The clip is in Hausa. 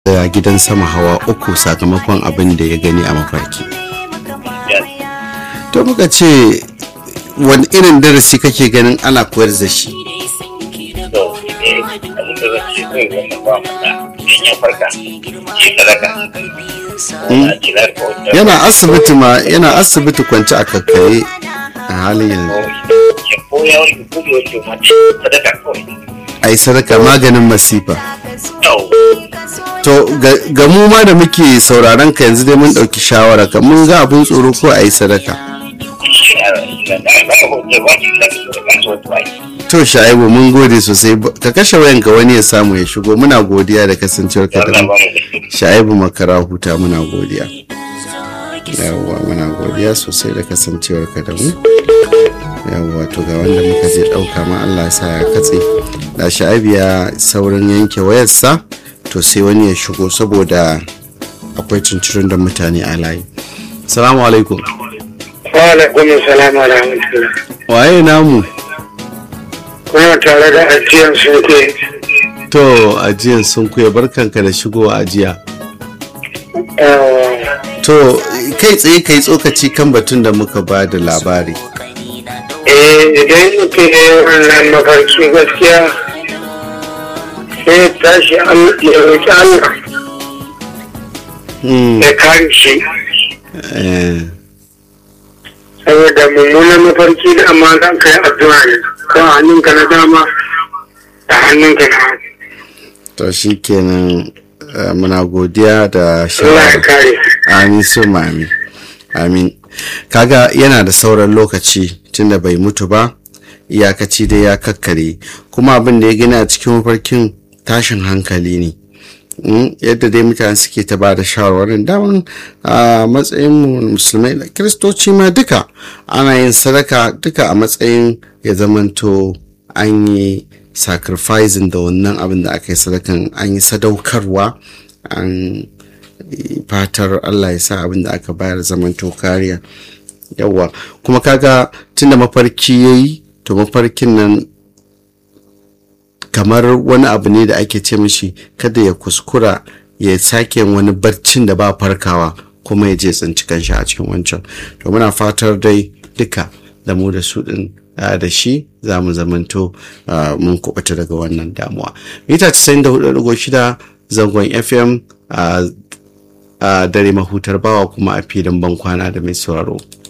da gidan sama hawa uku sakamakon abin da ya gani a mafarki to muka ce wani irin darasi kake ganin ana koyar da shi to eh abin da zan ce kai wannan ba mata idan ya farka ya sadaka a kira ko yana asibiti ma yana asibiti kwance a kakkaye a halin yanzu ya koya wani ko ya wuce mace sadaka kawai a yi sadaka maganin masifa to to ga- ga mu ma da muke sauraron ka yanzu dai mun ɗauki shawara ka mun ga abin tsoro ko a yi sadaka shi a da ba ka hoce ba ki da sadaka so to ai to sha'ibu mun gode sosai Ba- ka kashe wayanka wani ya samu ya shigo muna godiya da kasancewar ka da Allah mu ba mu da sha'ibu makara huta muna godiya yawwa muna godiya sosai da kasancewar ka da mu yawwa to ga wanda muka je ɗauka ma Allah ya sa ya katse da sha'ibu ya saurin yanke wayarsa to sai wani ya shigo saboda akwai cincirin da mutane a layi salamu alaikum Wa'alaikun salam wa rahmatullah. waye namu Kuna tare da ajiyar soke. to ajiyan sun kuya barkanka da shigowa ajiya to kai tsaye kai tsokaci kan batun da muka ba da labari Eh, idan mutum ya yi wannan mafarki gaskiya sai ya tashi Allah- ya roƙi Allah Hmm, ya kare shi. eh, Saboda mummunan mafarki da amma za ka yi addu'a ne. Kan hannunka na dama da hannunka na hagu. to shi kenan eh, muna godiya da Allah ya shawara kare. amin su amin amin kaga yana da sauran lokaci tunda bai mutu ba iyakaci dai ya kakkare kuma abin da ya gani a cikin mafarkin tashin hankali ne Mm, yadda dai mutane suke ta bada shawarwarin daman a matsayin mu musulmai da kiristoci ma duka ana yin sadaka duka a matsayin ya zamanto an yi sacrificing da wannan abin da aka yi sadakan an yi sadaukarwa an yi fatar Allah ya sa abin da aka bayar zamanto kariya yawa kuma kaga tunda mafarki ya yi to mafarkin nan kamar wani abu ne da ake ce mishi kada ya kuskura ya sake yin wani barcin da ba farkawa kuma ya je tsinci kanshi a cikin wancan to muna fatar dai duka da mu da su din ah, da shi za mu zamanto ah, mun kubuta daga wannan damuwa mita 94.6 zangon fm a dare mahutar bawa kuma a filin bankwana da mai sauraro